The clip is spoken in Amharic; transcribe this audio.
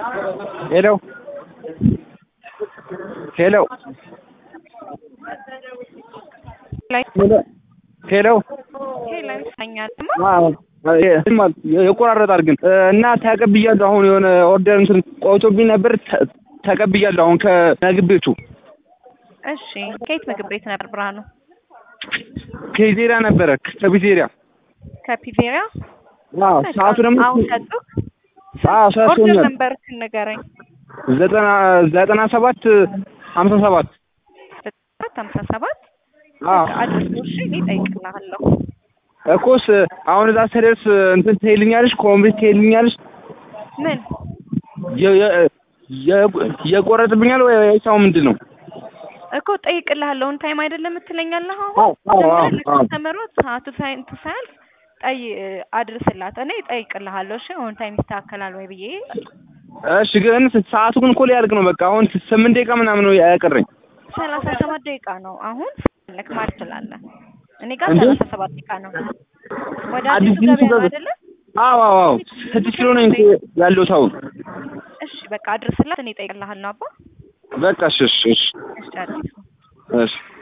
ሄሎ ሄሎ ሄሎ የቆራረጣል ግን እና ተቀብያለሁ። አሁን የሆነ ኦርደር እንትን ቆይቶብኝ ነበር። ተ- ተቀብያለሁ አሁን ከምግብ ቤቱ እሺ ከየት ምግብ ቤት ነበር ብርሃኑ? ከፒዜሪያ ነበረ ከፒዜሪያ። ከፒዜሪያ አዎ ሰዓቱ ደግሞ አሁን ሰጡህ? አዎ ሰዓቱ ኦርደር ሆኗል። ነበር ንገረኝ። ዘጠና ዘጠና ሰባት ሀምሳ ሰባት ሰባት ሀምሳ ሰባት አዎ አድርሶ እሺ እኔ እጠይቅልሃለሁ። እኮስ አሁን እዛ ስደርስ እንትን ትሄልኛለሽ፣ ኮምፕሊት ትሄልኛለሽ። ምን የ- የ- የ- የቆረጥብኛል ወይ ሰው ምንድን ነው? እኮ እጠይቅልሃለሁ። ኦን ታይም አይደለም የምትለኛለህ አዎ አሁን አዎ አዎ አዎ ለከስተመሮች ሰዓቱ ሳይንቱ ሳያልፍ ጠይ አድርስላት። እኔ እጠይቅልሃለሁ። እሺ ኦን ታይም ይስተካከላል ወይ ብዬ እሺ ግን ሰዓቱ ግን እኮ ሊያልቅ ነው። በቃ አሁን ስምንት ደቂቃ ምናምን ነው ያቀረኝ። ሰላሳ ሰባት ደቂቃ ነው አሁን ፈለክ ማለት ትችላለህ። እኔ ጋር እንዴ? ሰላሳ ሰባት ደቂቃ ነው። ወደ አዲስ አዲሱ ገበያ ነው ገበያ- አይደለ? አዎ አዎ አዎ ስድስት ኪሎ ነኝ ያለሁት አሁን። እሺ በቃ አድርስላት። እኔ እጠይቅልሃለሁ አባ። በቃ እሺ እሺ እሺ እሺ አዲሱ እሺ